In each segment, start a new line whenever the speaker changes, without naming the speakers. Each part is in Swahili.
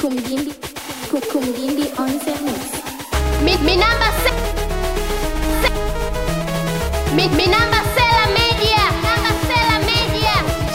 Kumgimbi, Ku- Kumgimbi on the mix.
Mi, mi namba se, se mi, mi namba Sela Media, namba Sela Media.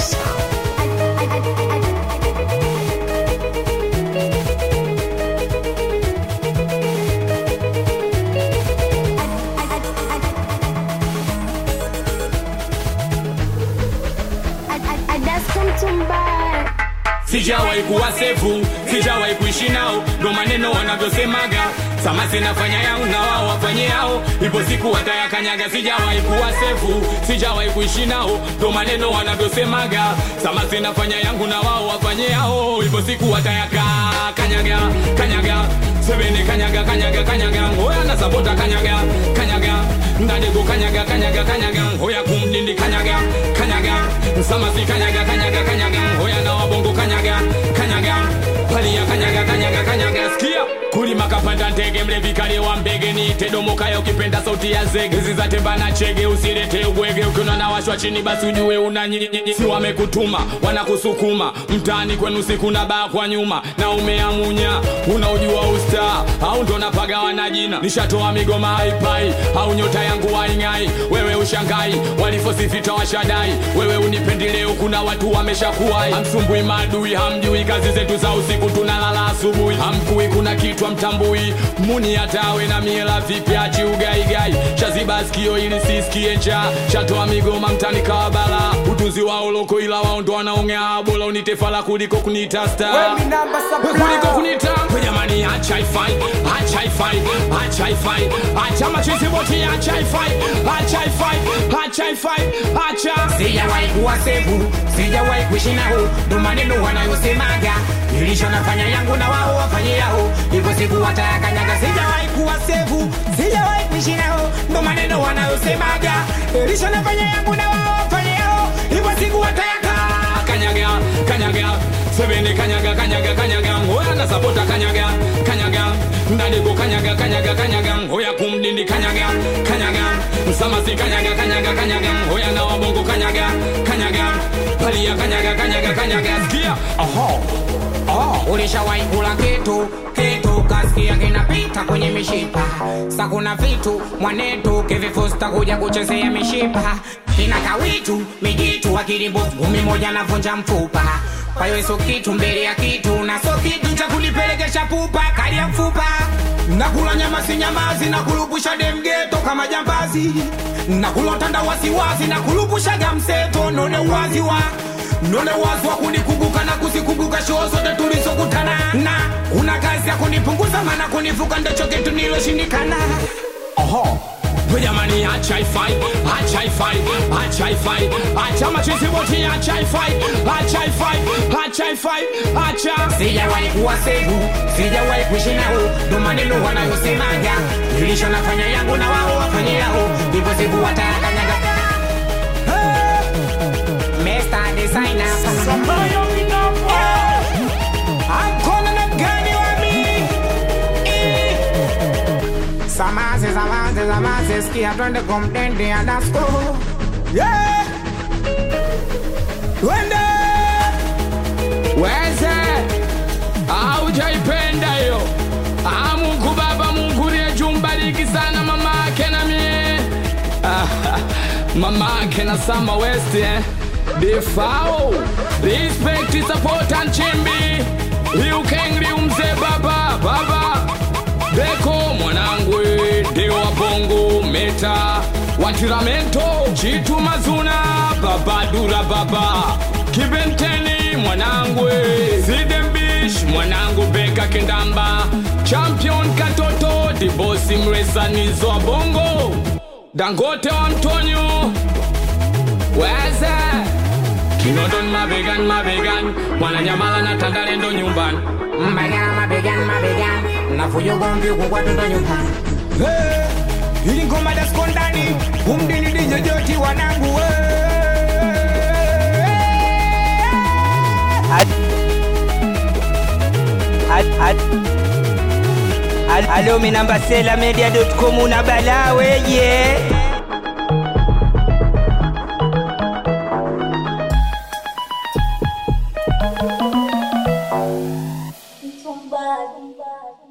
sijawahi kuwa sefu sijawahi kuishi nao ndo maneno wanavyosemaga sama sinafanya yangu na wao wafanye yao ipo siku watayakanyaga sijawahi kuwa sefu sijawahi kuishi nao ndo maneno wanavyosemaga sama sinafanya yangu na wao wafanye yao ipo siku watayaka kanyaga kanyaga sebene kanyaga kanyaga kanyaga ngoya na sabota kanyaga kanyaga ndadego kanyaga kanyaga kanyaga ngoya kumdindi kanyaga kanyaga samasi kanyaga kanyaga kanyaga ngoya na wabongo kanyaga kanyaga palia kanyaga kanyaga kanyaga sikia kulima kapanda ndege mlevi kale wa mbege ni tedomokayo ukipenda sauti ya zege zizatemba na chege usilete ubwege ukiona na washwa chini basi ujue una nyinyi si wamekutuma wanakusukuma mtaani kwenu siku na baa kwa nyuma na umeamunya unaujua usta au ndo napagawa na jina nishatoa migoma haipai au nyota yangu waing'ai wewe ushangai walifosifita washadai wewe unipendeleo kuna watu wameshakuwai hamsumbui maadui hamjui kazi zetu za usiku tunalala asubuhi hamkui kuna kitwa mtambui muni hatawe na miela vipya chiugaigai shaziba sikio ili sisikie njaa shatoa migoma mtani kawabala utunzi wao loko ila wao ndo wanaongea bora unitefala kuliko kunita star
Wewe ni namba supply.
kuliko kunita We jamani acha ifai acha ifai acha ifai acha machizi boti acha ifai acha ifai acha ifai acha
sijawahi kuwa sevu sijawahi kuishi nao ndo maneno wanayosemaga nilisho nafanya yangu na wao wafanye yao hivyo siku watayakanyaga sijawahi kuwa sevu sijawahi kuishi nao ndo maneno wanayosemaga nilisho nafanya yangu na wao wafanye yao hivyo siku watayaka
kanyaga kanyaga sebene kanyaga kanyaga kanyaga ngoya na sapota kanyaga kanyaga ndadego kanyaga kanyaga kanyaga ngoya kumdindi kanyaga kanyaga msamasi kanyaga kanyaga kanyaga ngoya na wabongo kanyaga kanyaga palia kanyaga kanyaga kanyaga sikia
Oho. Oh, ulishawahi kula kitu kitu kasikia kinapita kwenye mishipa sa kuna vitu mwanetu kivifusta kuja kuchezea mishipa kina kawitu mijitu akirimbo ngumi moja navunja mfupa kwa hiyo sio kitu mbele ya kitu na sio kitu cha kunipelekesha pupa kali ya mfupa nakula nyama si nyamazi na kulupusha demgeto kama jambazi nakula tanda wasiwasi na kulupushaga mseto none uwazi wa none wazi wa kunikumbuka na kuzikumbuka shoo zote tulizokutana na kuna kazi ya kunipunguza maana kunivuka ndicho kitu niloshindikana
oho We jamani acha ifai acha ifai acha ifai acha machizi boti acha ifai acha ifai acha ifai acha
sijawahi kuwa sevu sijawahi kuishi nao ndo maneno wanayosemaga nilisho nafanya yangu na wao wafanye yao hivyo siku watayakanyaga Mr. Designer Hakuna na gani wa mimi Eh. Samaze, samaze, samaze, sikia twende kumtende adasko yeah. Twende
weze aujaipenda hiyo Ah, mungu baba mungu liye jumbariki sana mama ake na mie Ah, mama ake na sama west eh? defao respect support and chimbi liukengli umze baba baba Beko mwanangu ndio wa bongo meta watiramento chitu mazuna babadura baba kibenteni mwanangu sidembish mwanangu beka kendamba champion katoto dibosi mresanizo wa bongo dangote wa mtonyo weze kinondon mabegan mabegan mwananyamala na tandalendo nyumbani
Mabegani, mabegani, mabegani Nafujo gomvi huku kwa tuto nyumbani Hey, Ili ngoma dasko ndani Umdini DJ joti wanangu
Alo, mi namba sela media.com una balaa weje
It's one
bad.